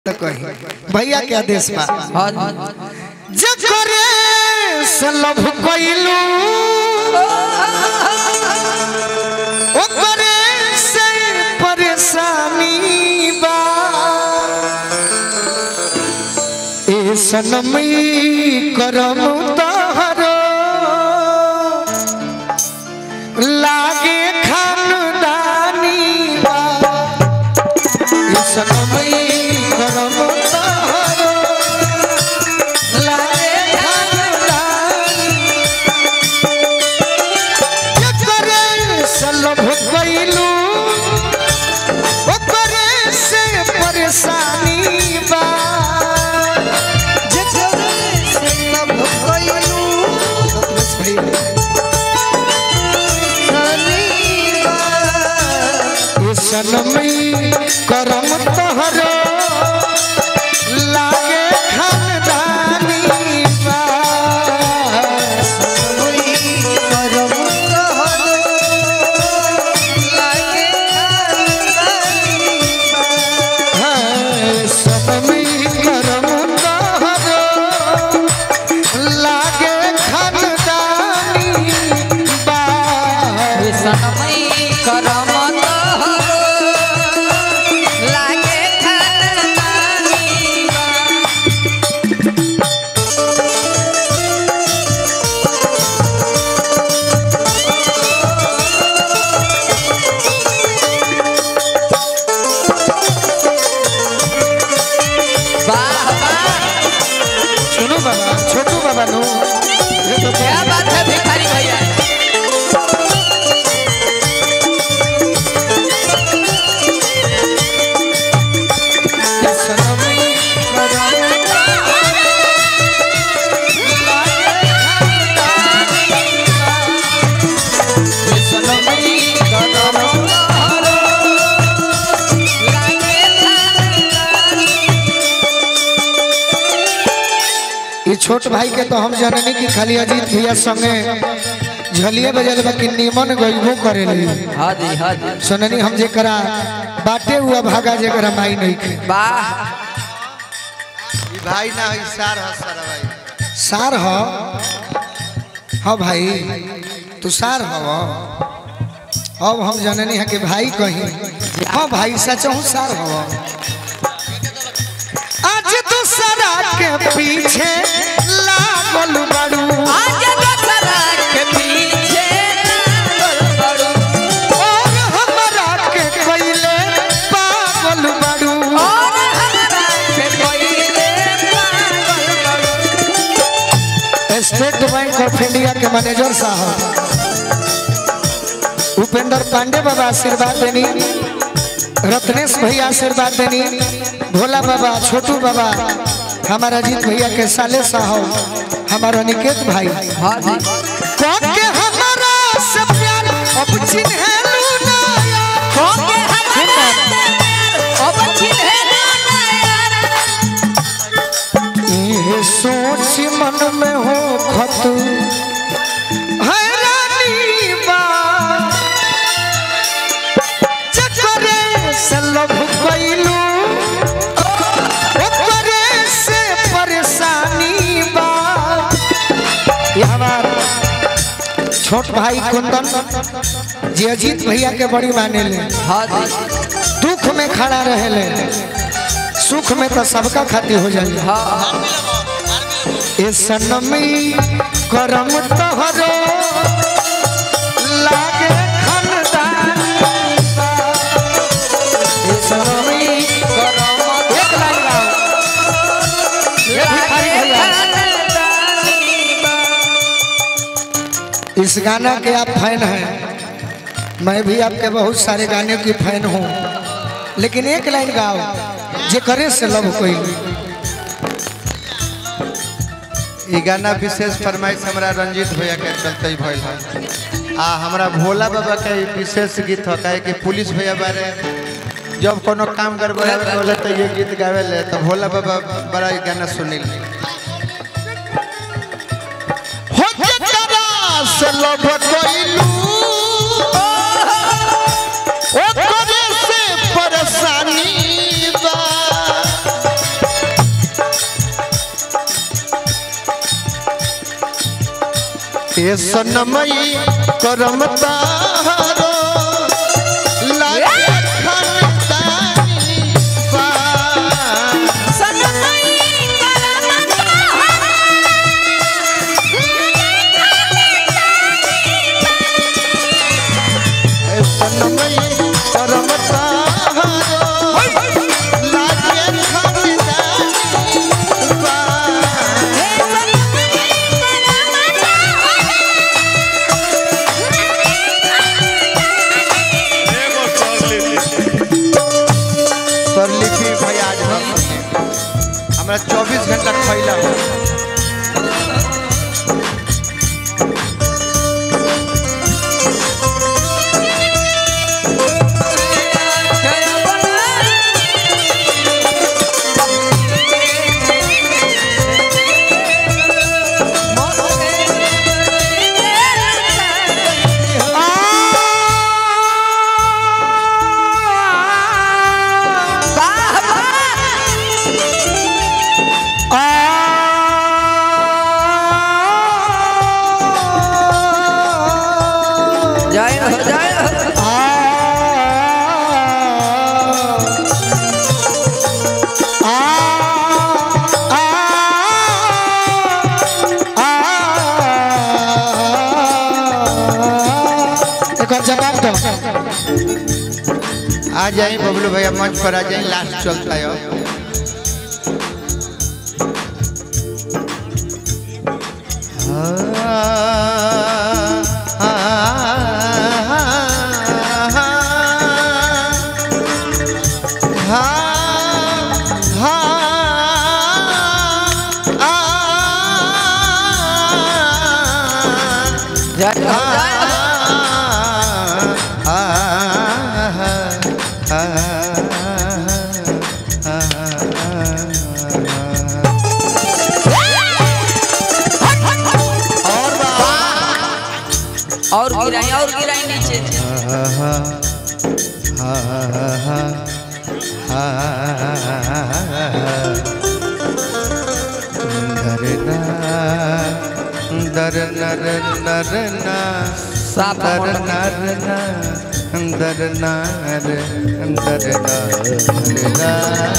तो कही भैया के आदेश बा हाँ जकरे से लभ कइलू ओकरे से परेशानी बा ए सनमी करम तहरो लागे खानदानी बा ए सनमी करम तहरो लागे खानदानी जकरे से लभ कइलू ओकरे से परेशानी बा जकरे से लभ कइलू बस भैया ये सनमी करम तोहरो लागे खानदानी बा सनमी करम तोहरो लागे खानदानी बा हाँ, सनमी करम तोहरो लागे खानदानी बा सनमई करम लागे खानदानी वाह वाह सुनो बाबा छोटू बाबा नो ये तो क्या बात है भिखारी भैया सनमी करम सनमी करम लागे खानदानी ये छोट भाई के तो हम जाननी कि खाली अजीत भैया संगे झलिए बजल बा कि निमन गइबो करेली हाँ जी हाँ जी सुननी हम जेकरा बाटे हुआ भागा जेकरा माई नहीं खे वाह ई भाई ना है सार है सारा भाई सार हो हाँ भाई तू सार हो अब हम जननी है कि भाई कहीं हाँ भाई सच हूँ सार हो आज दूसरा के पीछे लागल बड़ू आज दोसरा के पीछे लागल बड़ू और हमरा के कोइले पागल बड़ू और हमरा के कोइले पागल बड़ू स्टेट बैंक ऑफ इंडिया के मैनेजर साहब उपेंद्र पांडे बाबा आशीर्वाद देनी रत्नेश भैया आशीर्वाद देनी भोला बाबा छोटू बाबा हमारा अजीत भैया के साले साहब हमारा अनिकेत भाई हाँ जी कौन के हमारा से प्यार अब चिन्हलू ना यार कौन के हमरा से प्यार अब चिन्हे ना यार ये सोच मन में हो खत हैरानी बा चकरे से लभ कइलू ओकरे से परेशानी बा ये हमार छोट भाई कुंदन जी अजीत भैया के बड़ी माने ले हाँ जी दुख में खड़ा रहे ले सुख में तो सबका खातिर हो जाए हाँ ए सनमी करम तोहरो लागे खानदानी बा। ए सनमी करम एक लाइन गाओ ये भिखारी भैया इस गाना के आप फैन हैं मैं भी आपके बहुत सारे गाने की फैन हूँ लेकिन एक लाइन गाओ जे करे से लव कोई ई गाना विशेष फरमाइश हमरा रंजीत भैया के चलते ही भइल है आ हमरा भोला बाबा के ई विशेष गीत हो काहे कि पुलिस भैया बारे जब कोनो काम गड़बड़ा बोले तो ये गीत गावे ले तो भोला बाबा बड़ा ई गाना सुनिल हो जरा से लव कोइलू ओ करे से ए सनमई करम तारो लागे खनदानी बा सनमई करमता ए सनमई करम तारो लागे खनदानी बा हे सनमई करमता एगो स्वरलिपि स्वरलिपि भैया आज हम हमरा 24 घंटा खैला हो जय हो जय हो एक जवाब दो आ जाए बबलू भैया मंच पर आ जाए लास्ट चलता है अब। जय हो जय हो और बा और गिराई और गिराई नीचे दर नर नर ना साफ दर मोटर। नर ना दर नर दर नर ना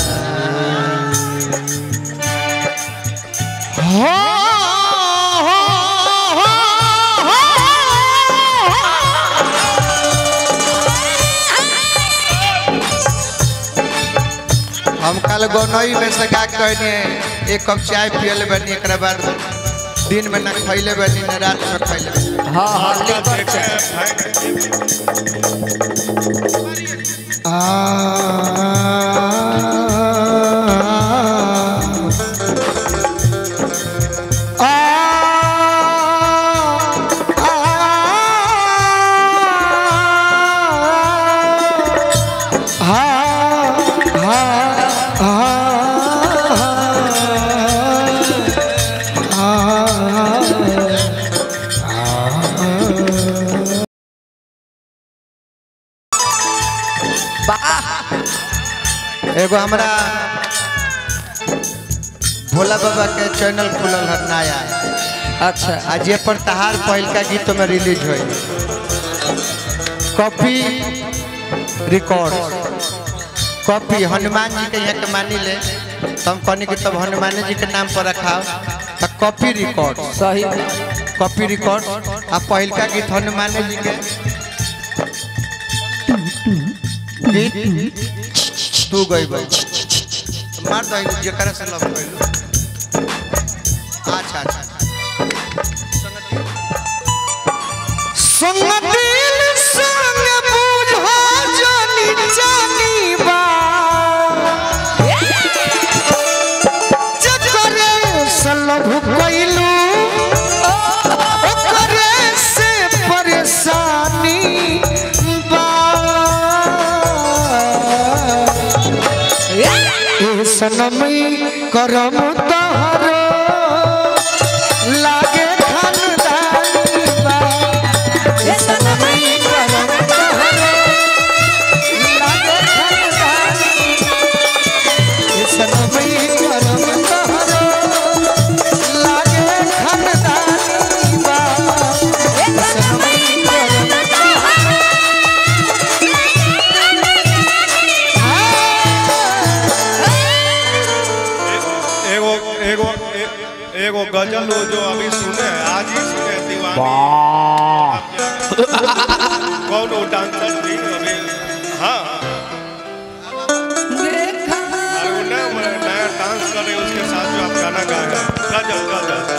हम कल गोनई में से का कहने एक कप चाय पियले बनी एक बाद दिन में ना खैले बनी ना रात में खैले बनी। हाँ हाँ लेकर चल आ वाह एगो हमरा भोला बाबा के चैनल खुलल है नया अच्छा आज ये पर तहार पहिल का गीत में रिलीज हुई कॉपी रिकॉर्ड कॉपी हनुमान जी के यहाँ के मानी ले तो हम कहनी कि तब हनुमान जी के नाम पर रखा तो कॉपी रिकॉर्ड सही कॉपी रिकॉर्ड आ पहिल का गीत हनुमान जी के गीत तू गई मार दो जकरा से लव कइलू अच्छा अच्छा संगतिल संग बुझा जानी जानी बा जकरे सलभ कइलू ओकरे से परेशानी बा ए सनमई करम तहरो लागे खानदानी बा ए सनमई करम तहरो लागे खानदानी ए सनमई करम तहरो लागे खानदानी बा एगो गजल वो जो अभी सुने हैं, आज ही सुने हैं, दीवानी कौन वो डांसर थी अभी हाँ देखा और वो नया नया डांस कर रहे हैं उसके साथ जो आप गाना गाए हैं गजल गजल